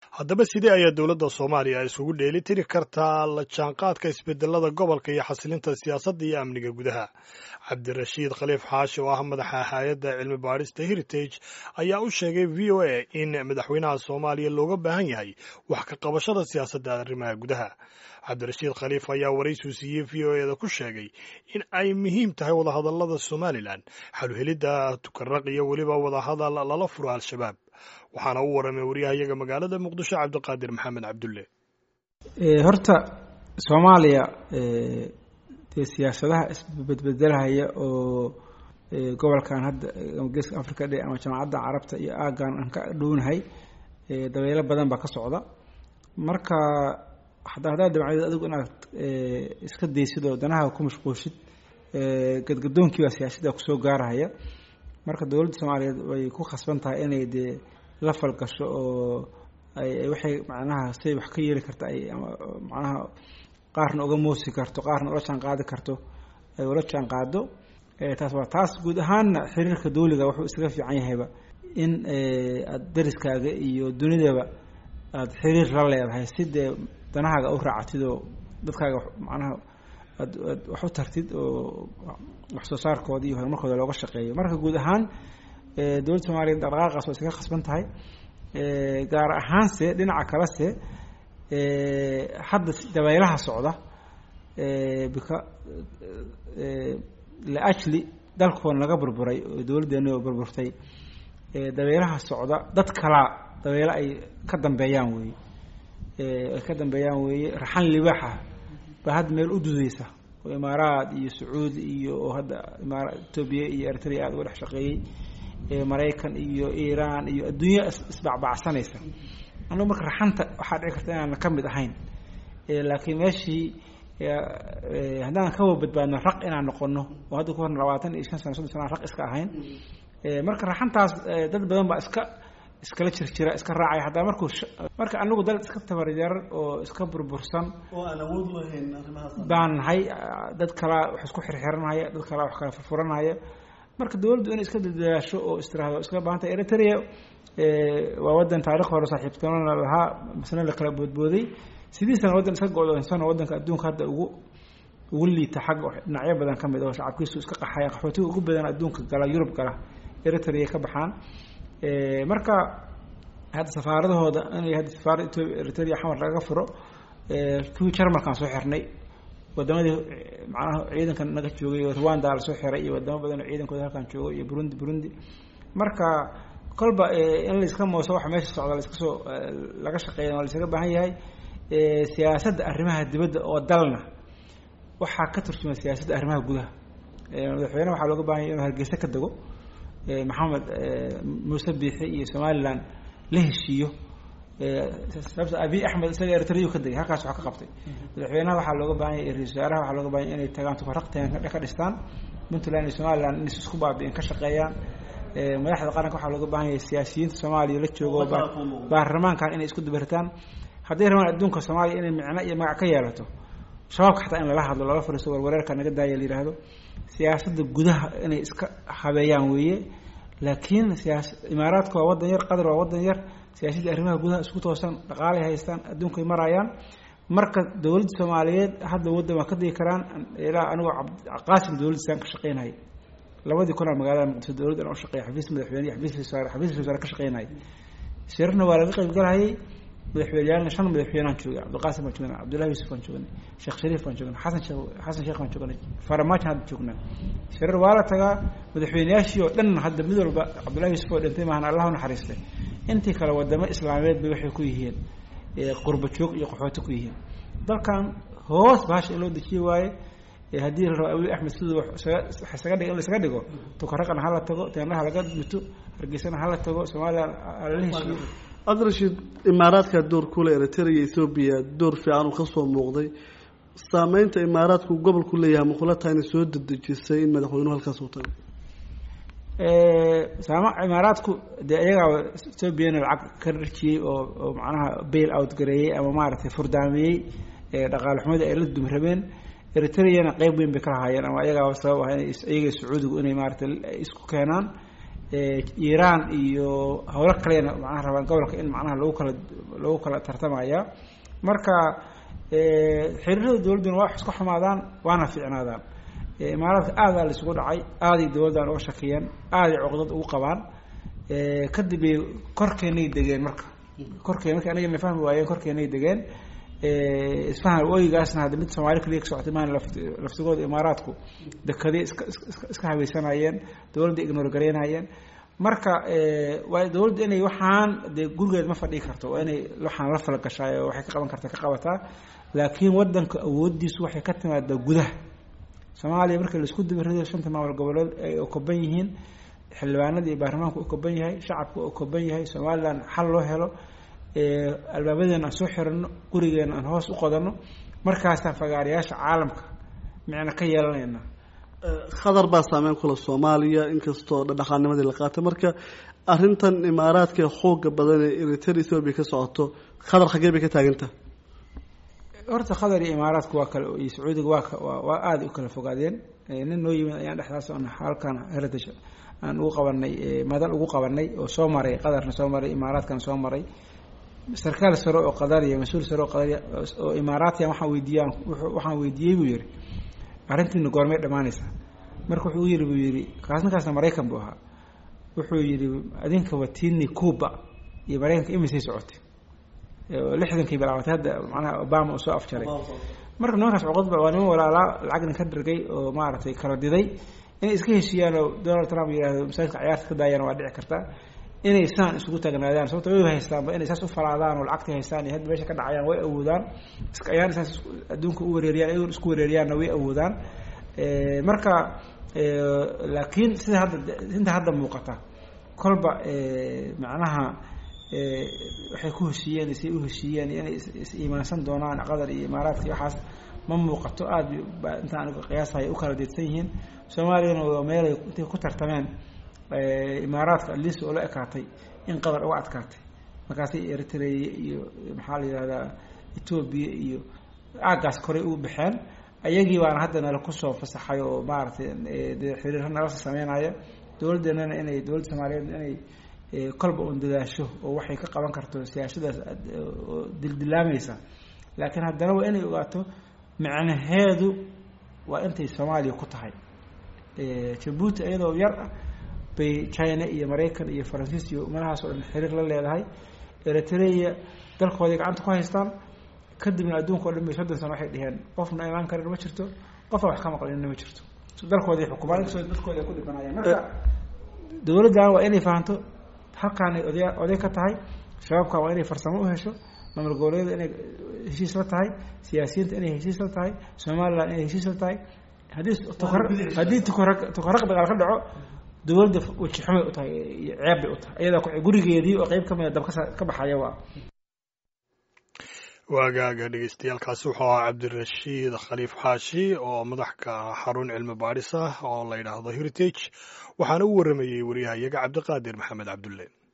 haddaba sidee ayaa dowladda soomaaliya isugu dheeli tiri kartaa la jaanqaadka isbedelada gobolka iyo xasilinta siyaasadda iyo amniga gudaha cabdirashiid khaliif xaashi oo ah madaxa hay-adda cilmi baadhista heritage ayaa u sheegay v o a in madaxweynaha soomaaliya looga baahan yahay wax ka qabashada siyaasadda arrimaha gudaha cabdirashiid khaliif ayaa waraysiu siiyey v o eda ku sheegay in ay muhiim tahay wadahadallada somalilan xaluhelidda tukaraq iyo weliba wadahadal lala furo al-shabaab waxaana u waramay waryahayaga magaalada muqdisho cabdiqaadir maxamed cabdulle horta soomaaliya dee siyaasadaha isbedbedelhaya oo gobolkan hadda geeska africa dhe ama jamacadda carabta iyo aagan aan ka dhownahay dabeelo badan baa ka socda marka hadaa haddaad dabcdeed adigu inaad iska daysid oo danaha ku mashquulshid gadgadoonkii baa siyaasadda kusoo gaarahaya marka dowladda soomaaliyeed way ku khasban tahay inay dee la falgasho oo ay waxay macnaha say wax ka yeeli karta ay macnaha qaarna uga moosi karto qaarna ula jaan qaadi karto ay ula jaan qaado taas waa taas guud ahaanna xiriirka dawliga wuxuu isaga fiican yahayba in aada dariskaaga iyo dunidaba aada xiriir la leedahay si dee danahaaga u raacatid oo dadkaaga macnaha aad aad wax u tartid oo wax soo saarkooda iyo horumarkooda looga shaqeeyo marka guud ahaan dowladda soomaaliyeed dhaqdhaqaaqaas waa isaga khasban tahay gaar ahaanse dhinaca kalese hadda dabaylaha socda bika liajli dalkoon laga burburay oo dowladdeena oo burburtay dabaylaha socda dad kalaa dabeelo ay ka dambeeyaan weeye ay ka dambeeyaan weeye raxan libaaxa baa hadda meel u dudeysa oo imaaraad iyo sacuudi iyo oo hadda imaara etoobiya iyo eritrea aada uga dhex shaqeeyey maraykan iyo iiraan iyo adduunya isbacbacsanaysa annagu marka raxanta waxaa dhici karta inaana ka mid ahayn laakiin meeshii haddaan kawa badbaadno raq inaan noqono oo hadda ku horna labaatan iyo shan sano soddon sana raq iska ahayn marka raxantaas dad badan baa iska iskala jirjira iska raacaya hataa markuu marka anagu dal iska tabaryaran oo iska burbursan oo aan awood lahayn arrimahaas baan nahay dad kalaa wax isku xirxiranhaya dad kalaa wax kala furfuranhaya marka dowladdu inay iska dadaasho oo istiraahdo iskaga baahanta eritrea waa wadan taarikh hore saaxiibtinona lahaa masna la kala boodbooday sidiisana waddan iska go-doonsan oo waddanka adduunka hadda ugu ugu liita xagga dhinacyo badan ka mid oo shacabkiisu iska qaxaya qaxootiga ugu badan adduunka gala yurub gala eritrea ka baxaan marka hadda safaaradahooda inay hadda safaarada etoobiya eritrea xamar laga furo kuwii jarmalkaan soo xirnay wadamadii macnaha ciidanka naga joogay oo rwanda lasoo xiray iyo wadamo badan oo ciidankooda halkaan joogo iyo burundi burundi marka kolba in laiska mooso waxa meesha socda laiska soo laga shaqeeya waa laisaga baahan yahay siyaasadda arrimaha dibadda oo dalna waxaa ka turjuma siyaasadda arrimaha gudaha madaxweyne waxaa looga bahan yahy inuu hargeysa ka dego maxamed muuse biixi iyo somalilan la heshiiyo sababta abiy axmed isaga eritrea ka degay halkaas wax ka qabtay madaxweynaha waxaa looga baahan yahy ra-isul wasaaraha waxaa looga bahan yahy inay tagaan tukaraqteen ka dhistaan puntland iyo somaliland inay isku baabi'in ka shaqeeyaan madaxda qaranka waxaa looga baahan yahay siyaasiyiinta soomaaliya la joogo baarlamaankan inay isku dubaritaan hadday rabaan adduunka soomaaliya inay micno iyo magac ka yeelato shabaabka xataa in lala hadlo lala fariisto warwareerka naga daaya la yihahdo siyaasadda gudaha inay iska habeeyaan weeye laakiin siyaas imaaraadka waa waddan yar qatar waa waddan yar siyaasadda arrimaha gudaha isku toosan dhaqaalay haystaan adduunkay marayaan marka dowladda soomaaliyeed hadda waddan waa ka digi karaan ilaa anigoo qaasim dowladdiisaan ka shaqeynaya labadii kun aa magaalada muqdisho dowladdan u shaqeeya xafiis madaxweyne iyo xafiis wasaare xafiis wasaare ka shaqeynaya shirarna waa laga qayb galahayay madaxweyneyaalna shan madaxweynaan joogay cabdiqaasim baan joognay cabdullahi yuusuf baan joognay sheekh shariif baan joognay xasan sheekh xasan sheekh baan joognay faramaajan hadda joognaa shirar waa la tagaa madaxweyneyaashii oo dhan hadda mid walba cabdullahi yuusuf oo dhintay maahan allah u naxariistay intii kale wadamo islaameed bay waxay ku yihiin qurba joog iyo qaxooti ku yihiin dalkan hoos bahasha in loo dejiye waaye haddii la rabo abiy axmed siduu isaga dhig in la isaga dhigo tukaraqana hala tago teenaha laga mito hargeysana hala tago somalilan lala heshiiyo cabdirashiid imaaraadka door kule eritrea iyo ethoobiya door fiican uu kasoo muuqday saameynta imaaraadku gobolku leeyahay makula tahay inay soo dedejisay in madaxweynuhu halkaas uu tago saama imaaraadku dee iyagaa ethoobiana lacag ka dharjiyey oo oo macnaha bail out gareeyey ama maaragtay furdaamiyey dhaqaale xumada ay la dum rabeen eritreana qeyb weyn bay ka lahaayeen ama iyagaa sabab ah ina iyaga sacuudigu inay maaragtay isku keenaan iiraan iyo howlo kalena macnaha rabaan gobolka in macnaha lagu kala lagu kala tartamaya marka xiriirada dowladduna waa wax iska xumaadaan waana fiicnaadaan imaaraadka aadaa la isugu dhacay aaday dowladdan uga shakiyeen aaday cuqdad ugu qabaan kadib bay korkeenay degeen marka korkeen marka anigana fahmi waayeen korkeenay degeen isfahan ooyigaasna hadda mid soomaali kaliya ka socotay maan laftigooda imaaraadku dekadii iska iska iska haweysanayeen dowladda ignor garaynayeen marka waa dowladda inay waxaan dee gurigeed ma fadhii karto waa inay waxaan la falgashaay oo waxay ka qaban karta ka qabataa laakiin wadanka awooddiisu waxay ka timaadaa gudaha soomaaliya marka laisku dibarido shanta maamul goboleed ay okoban yihiin xildhibaanada iyo baarlamaanku okoban yahay shacabku okoban yahay somalilan xal loo helo albaabadeena aan soo xirano gurigeena aan hoos u qodano markaasaan fagaarayaasha caalamka micna ka yeelanayna khadar baa saameyn kula soomaaliya inkastoo dhaqaanimadii la qaatay marka arrintan imaaraadka xooga badan ee eritrea ethoobia ka socoto khadar xaggee bay ka taagantaha horta qatar iyo imaaraadku waa kale iyo sacuudiga waa waa aada u kala fogaadeen nin noo yimid ayaan dhexdaas on halkan heritage aan ugu qabanay madal ugu qabanay oo soo maray qatarna soo maray imaaraadkana soo maray sarkaal sare oo qadariya mas-uul sare oo qadariya oo imaaraatiya waxaan weydiiyaan waxaan weydiiyey buu yihi arrintiina goormay dhamaanaysaa marka wuxuu u yidhi buu yidhi kaas ninkaasna maraykan buu ahaa wuxuu yidhi adinka watini cuba iyo maraykanka imisay socotay lixdankii bilaabatay hadda macnaha obama uu soo afjaray marka nimankaas cuqadba waa niman walaalaa lacagna ka dhargay oo maaragtay kala diday inay iska heshiiyaan oo donald trump yihahdo masaajidka cayaarta ka daayaan waa dhici kartaa inay saan isugu taagnaadaan sababto way haystaanba inay saas u falaadaan oo lacagta haystaan iyo hadda meesha ka dhacayaan way awoodaan ayaan saas adduunka u wareeriyaan iyagoon isku wareeriyaanna way awoodaan marka laakiin sida hadda inta hadda muuqata kolba macnaha waxay ku heshiiyeen say u heshiiyeen inay is iimaansan doonaan qatar iyo imaaraadka iyo waxaas ma muuqato aada ba inta aniga qiyaasaya u kala deedsan yihiin soomaaliyana waa meelay intay ku tartameen imaaraadka atleast oo la ekaatay in qatar uga adkaatay markaasay eritrea iyo maxaa la yihahdaa etoobiya iyo aagaas koray u baxeen ayagii baana hadda nala kusoo fasaxay oo maaragtay dee xiriirra nala sameynaya dowladdeenana inay dowladda soomaaliyeed inay kolba un dadaasho oo waxay ka qaban karto siyaasadaas oo dildilaamaysa laakiin haddana waa inay ogaato micnaheedu waa intay soomaaliya ku tahay jabuuti iyadoo yar ah bay china iyo maraykan iyo faransiis iyo umadahaas oo dhan xiriir la leedahay eritrea dalkooday gacanta ku haystaan kadibna adduunka o dhan bay soddon sano waxay dheheen qofna imaan karin ma jirto qofna wax ka maqlinna ma jirto dalkooday xukumaan inkastoo dadkooda ku dhibanayaan marka dowladdan waa inay fahanto halkaanay oday oday ka tahay shabaabka waa inay farsamo u hesho maamul goboleeda inay heshiis la tahay siyaasiyiinta inay heshiis la tahay somalilan inay heshiis la tahay haddii haddii tukara tukaraq dagaal ka dhaco dowladda wajixumay u tahay iyo ceeb bay u tahay iyadaa gurigeedii oo qeyb kamida dab kasa ka baxaya waa waagaaga dhegeystayaaalkaasi wuxuu ahaa cabdirashiid khaliif xaashi oo madaxka xarun cilmi baadhis ah oo la yidhaahdo heritage waxaana u warramayey wariyahayaga cabdiqaadir maxamed cabdulle